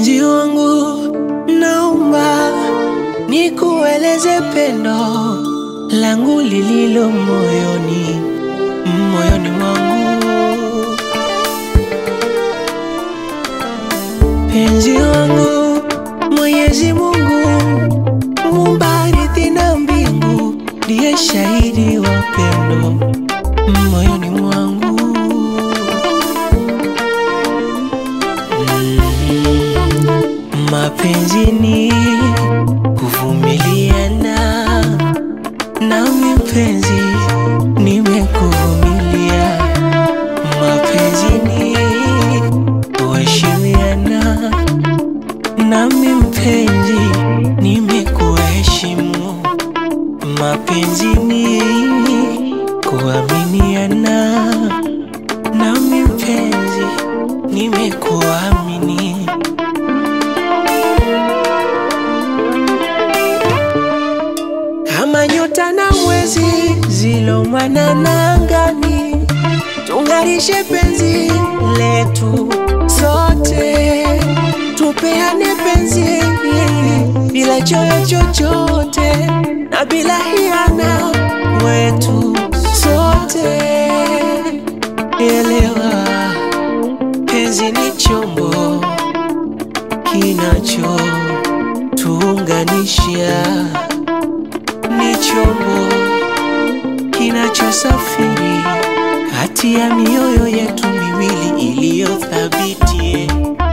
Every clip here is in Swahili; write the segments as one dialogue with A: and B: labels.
A: Mpenzi wangu, naomba nikueleze pendo langu lililo moyoni, moyoni mwangu. Mpenzi wangu, Mwenyezi Mungu muumba ardhi na mbingu, ndiye shahidi wa pendo moyoni mwangu. Mapenzi ni kuvumiliana, nami mpenzi nimekuvumilia. Mapenzi ni kuheshimiana, nami mpenzi nimekuheshimu. Mapenzi ni kuaminiana, nami mpenzi nimekuamini. kama nyota na mwezi zilomwanana angani, tung'arishe penzi letu sote, tupeane penzi bila choyo chochote na bila hiana wetu sote. Elewa, penzi ni chombo kinacho tuunganisha ni chombo kinachosafiri kati ya mioyo yetu miwili iliyothabiti.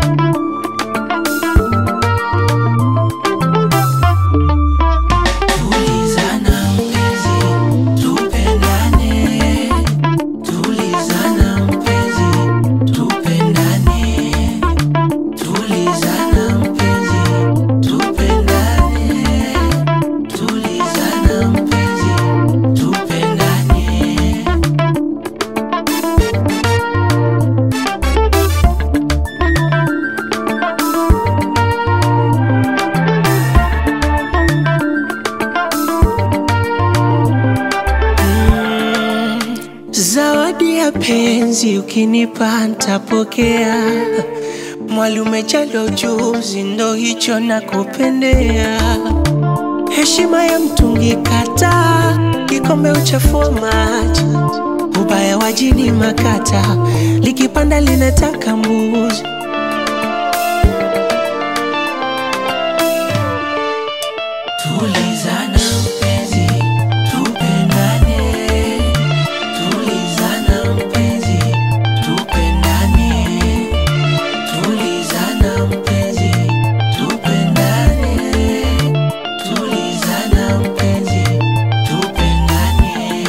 A: Tulizana mpenzi, tupendane. Tulizana mpenzi, tupendane. Tulizana mpenzi, tupendane. Tulizana mpenzi, tupendane. Mm, Zawadi ya penzi ukinipa ntapokea. Mwali umejaliwa ujuzi, ndo hicho nakupendea. Heshima ya mtungi kata, kikombe uchafua maji. Ubaya wa jini makata, likipanda linataka mbuzi. Tulizana mpenzi, tupendane. Tulizana mpenzi, tupendane. Tulizana mpenzi, tupendane. Tulizana mpenzi, tupendane.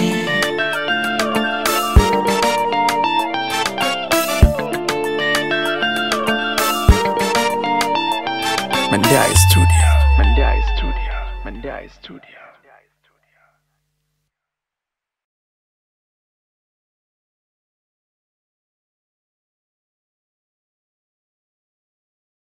B: Mandai Studio. Mandai Studio. Mandai Studio.